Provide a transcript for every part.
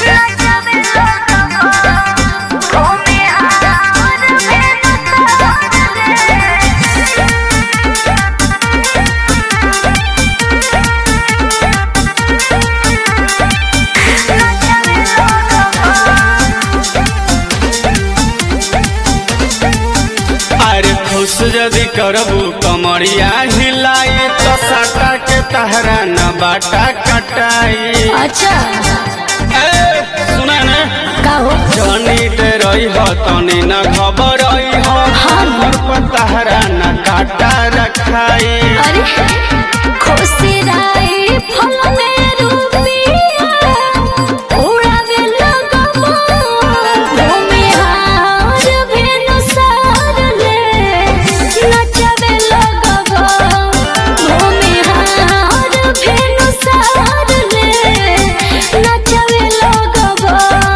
अरे खुश यदि करबू कमरिया हिलाई तो साटा के तहरा न बाटा कटाई अच्छा ए, सुना ने का हो जनी ते रही हो तनी न खबर रही हो हमर पर तहरा न काटा रखाई अरे खुशी राई फल में रूपिया उड़ावे लगबो घूमे हार भेनु सार ले नचवे लगबो घूमे हार भेनु सार ले नचवे लगबो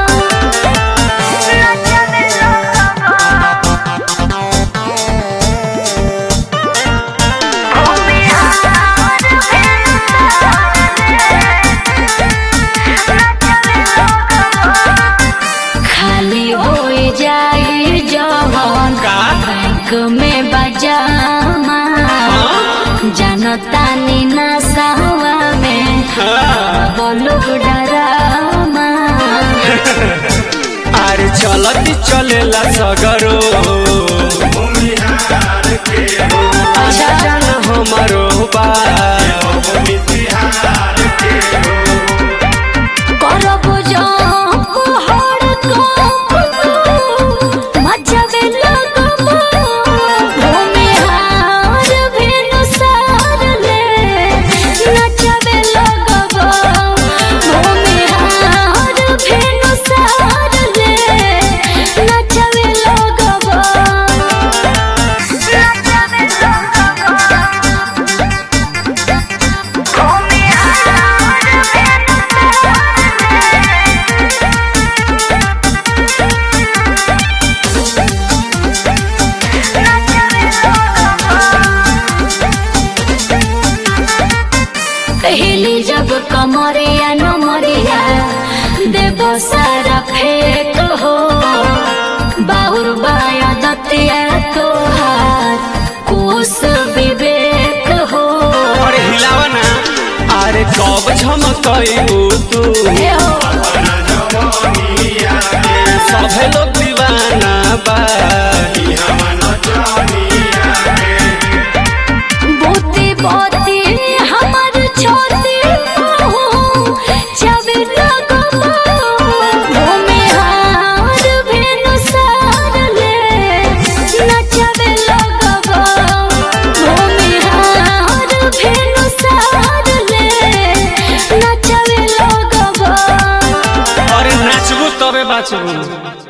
नचवे लगबो खाली हो जाए जवन का बैंक में बजामा जनता नी नसावा में हाँ। बोलो डरामा अरे चलती चलेला सगरो अच्छा जान हमारो बा करब जब हर कप मचवे लगबो घूमे हार भेनु सार ले नचवे लगबो घूमे हार भेनु सार ले नचवे लगबो नचवे लगबो घूमे हार भेनु पहली जब कमरिया नमरिया देव सारा फेक हो बाहुर बाया दतिया तोहार कुश विवेक हो अरे हिलावा ना अरे कब झमकइबू तू हे हो सभे लोग दीवाना बा बोती बोती हमर छोती हो छवि लगबो घूमे हार भेनु सार ले नचवे लगबो घूमे हार भेनु सार ले नचवे लगबो अरे नाचबू तबे बाचबू